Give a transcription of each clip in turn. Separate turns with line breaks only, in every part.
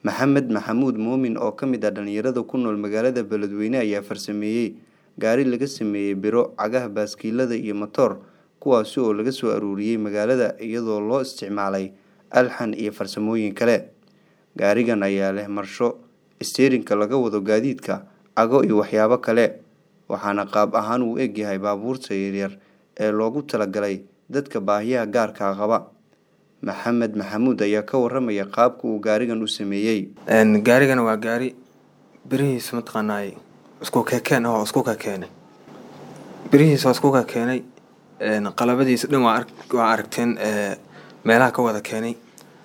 Maxamed Maxamuud Muumin oo ka mid ah dhalinyarada ku nool magaalada Beledweyne ayaa farsameeyay gaari laga sameeyay biro, cagaha baaskiilada iyo matoor kuwaasi oo laga soo aruuriyay magaalada iyadoo loo isticmaalay alxan iyo farsamooyin kale. Gaarigan ayaa leh marsho, isteerinka laga wado gaadiidka, cago iyo waxyaabo kale, waxaana qaab ahaan u eg yahay baabuurta yaryar ee loogu talagalay dadka baahiyaha gaarka ah qaba. Maxamed Maxamuud ayaa ka waramaya qaabka uu gaarigan u sameeyay.
gaarigan waa gaari birihiisa mataqaanaa isku kekeen oo isku kekeenay birihiisa waa isku kekeenay qalabadiisa dhan waa ark- waa aragteen ee, meelaha ka wada keenay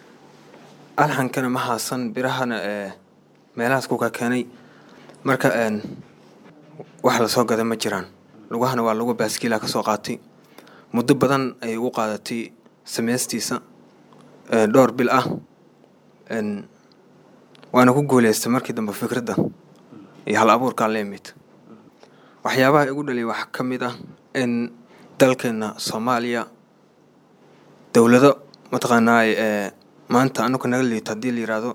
alxankana ma haasan birahana ee, meelahaas ku kekeenay marka een, wax lasoo gada ma jiraan lugahana waa lugu baaskiila kasoo qaatay muddo badan ayay ugu qaadatay sameystiisa ee, dhowr bil ah een, waana ku guuleystay markii dambe fikradda iyo hal abuurkaa la imid waxyaabaha igu dhaliyay waxaa ka mid ah in dalkeena soomaaliya dowlado mataqaanaa ee maanta anaga naga liito haddii la yiraahdo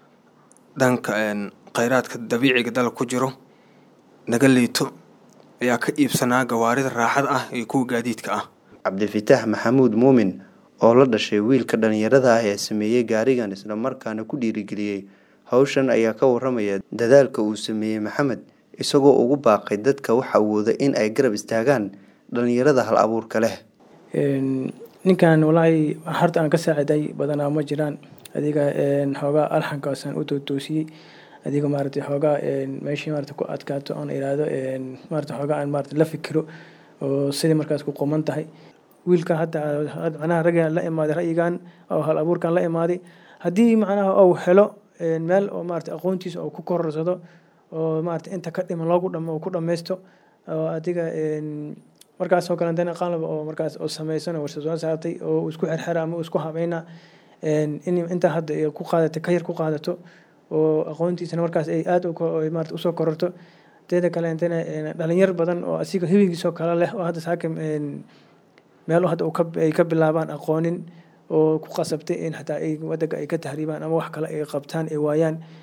dhanka een, kheyraadka dabiiciga dalka ku jiro naga liito ayaa ka iibsanaa gawaarida raaxada ah iyo kuwa gaadiidka ah
Cabdifitaax Maxamuud Muumin oo la dhashay wiilka dhalinyarada ah ee sameeyay gaarigan isla markaana ku dhiirigeliyay hawshan ayaa ka waramaya dadaalka uu sameeyay Maxamed isagoo ugu baaqay dadka wax awooda in ay garab istaagaan dhalinyarada hal abuurka leh.
Een, ninkan walaahi harta aan ka saaciday badanaa ma jiraan adiga een, xoogaa alxankaasaan u tootoosiyey adiga maaragtay xoogaa een, meeshii maaragtay ku adkaato aan iraahdo een, maaragtay xoogaa aan maaragtay la fikiro oo sidii markaas ku qoman tahay wiilka hadda had- macnaha raggan la imaaday ra'yigan oo hal abuurkan la imaaday haddii macnaha uu helo een, meel oo maaragtay aqoontiisa uu ku kororsado oo maaragtay inta ka dhiman loogu dhamo uu ku dhammaysto oo adiga een, markaas oo kalentana qalab oo markaas oo samaysan oo warshad soo saartay oo uu isku xirxira ama uu isku habayna een, in inta hadda ay ku qaadato ka yar ku qaadato oo aqoontiisana markaas ay aad u ko- ay maaragtay usoo kororto teeda kalentana een, dhalinyar badan oo asiga hibigiisoo kale leh oo hadda saaka een, meelo hadda uu ka ay ka bilaabaan aqoonin oo ku qasabtay in xataa ay wadanka ay ka tahriibaan ama wax kale ay qabtaan ay waayaan